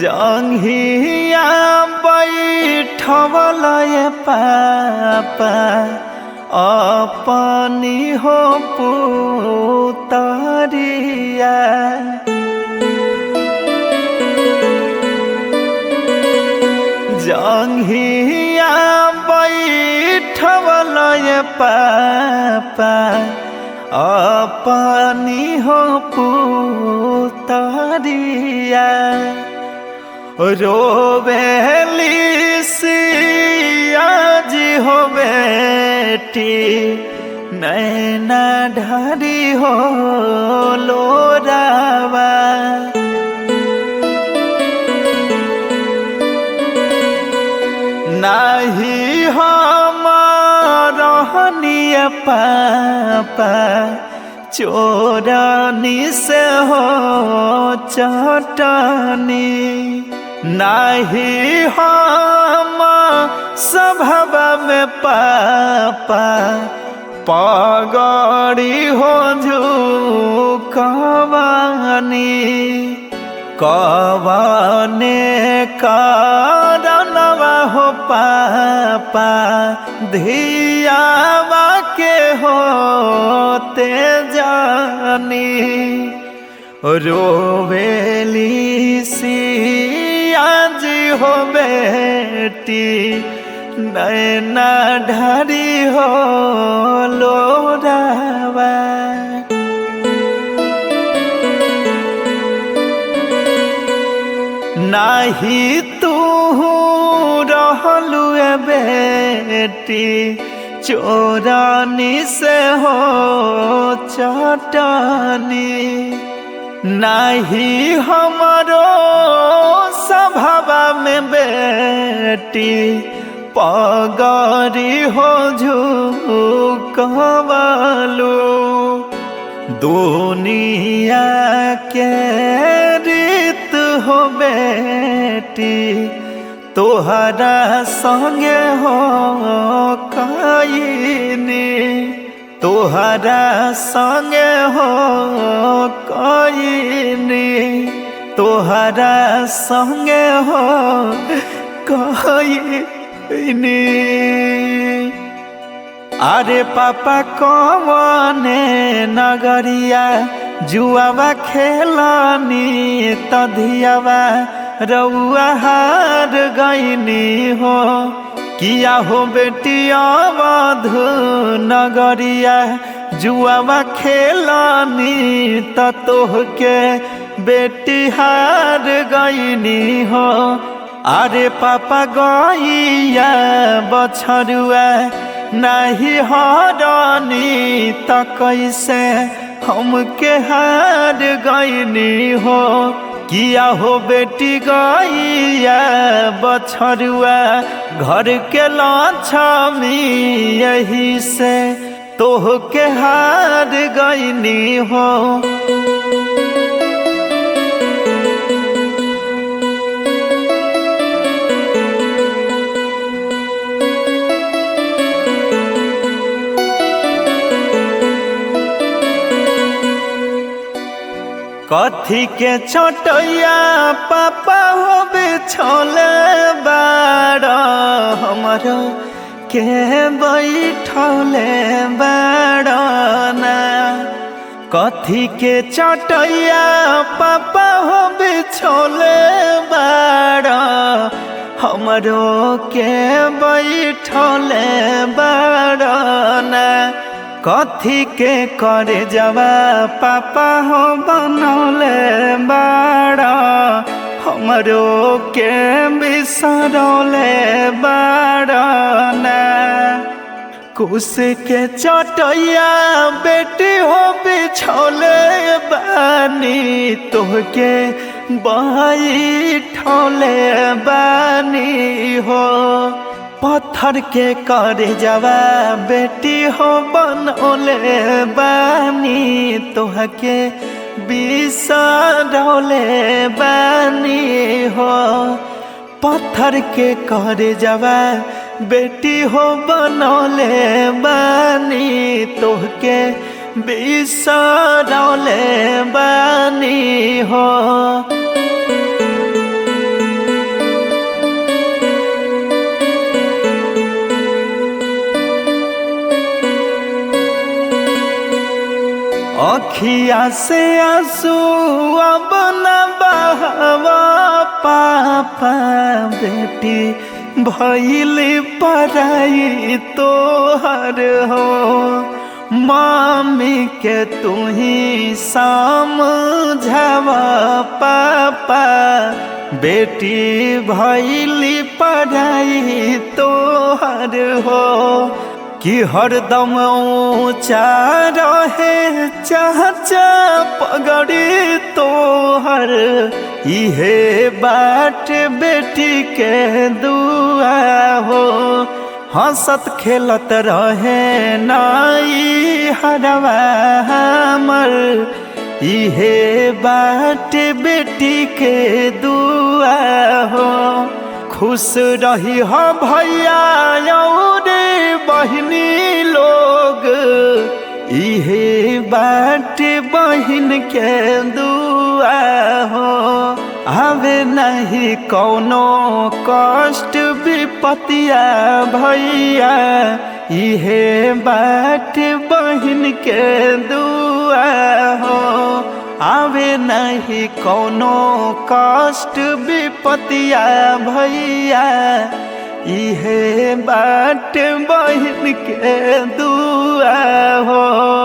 जंघिया बैठवल पापा अपनी हो पुतरिया जंघिया बैठवल पापा अपनी हो पुतरिया रोबेली सियाज हो बेटी नैना ढारी हो लोरावा नाही हम रहनिय पापा चोरनी से हो चटनी नहीं हम स्वभाव में पापा पगड़ी हो झुकवानी कवने कारणवा हो पापा धियावा के होते जानी रोवेली सियाज हो बेटी नैना ढारी हो लोरावा नाही तू रहलू बेटी चोरानी से हो चटनी नाही हमारो स्वभाव में बेटी पगरी हो झुकवलू दुनिया के रीत हो बेटी तोहरा संगे हो कईनी तोहरा संगे हो कईनी तोहरा संगे हो कईनी अरे पापा कवने नगरिया जुआवा खेलनी तधियावा रउआ हार गईनी हो किया हो बेटिया मधु नगरिया जुआवा खेलनी त तोहके बेटी हार गईनी हो अरे पापा गईया बछरुआ नहीं हरनी त कैसे हमके हार गईनी हो किया हो बेटी गईया बछरुआ घर के लक्ष्मी यही से तोह के हार गईनी हो कथी के छोटैया पापा हो बिछोले बाड़ हमर के बैठौले बाड़ना कथी के चटैया पापा हो बिछोले बाड़ हमरो के बैठौले बाड़ना कथी के करे जवा पापा हो बनौले बाड़ा हमरो के बिसरौले बाड़ना कुश के चटैया बेटी हो बिछौले बानी तोहके बैठौले बानी हो पत्थर के करे जवा बेटी हो बनौले बानी तोहके बिसरौले बानी हो पत्थर के करे जवा बेटी हो बनौले बानी तोहके बिसरौले बानी हो अखिया से आंसू अब न बहवा पापा बेटी भैली पराई तोहर हो मामी के तू ही समझावा पापा बेटी भैली पढ़ाई तोहर हो कि हरदम ऊंचा रहे चाचा पगड़ी तोहर इहे बाट बेटी के दुआ हो हंसत खेलत रहे नाई हरवा हमर इहे बाट बेटी के दुआ हो खुश रही हो भैया और बहनी लोग इहे बाट बहन के दुआ हो हवे नहीं कौनो कष्ट विपतिया भैया इहे बाट बहन के दुआ हो आवे नहीं कौनो कष्ट विपतिया भैया इहे बाट बहन के दुआ हो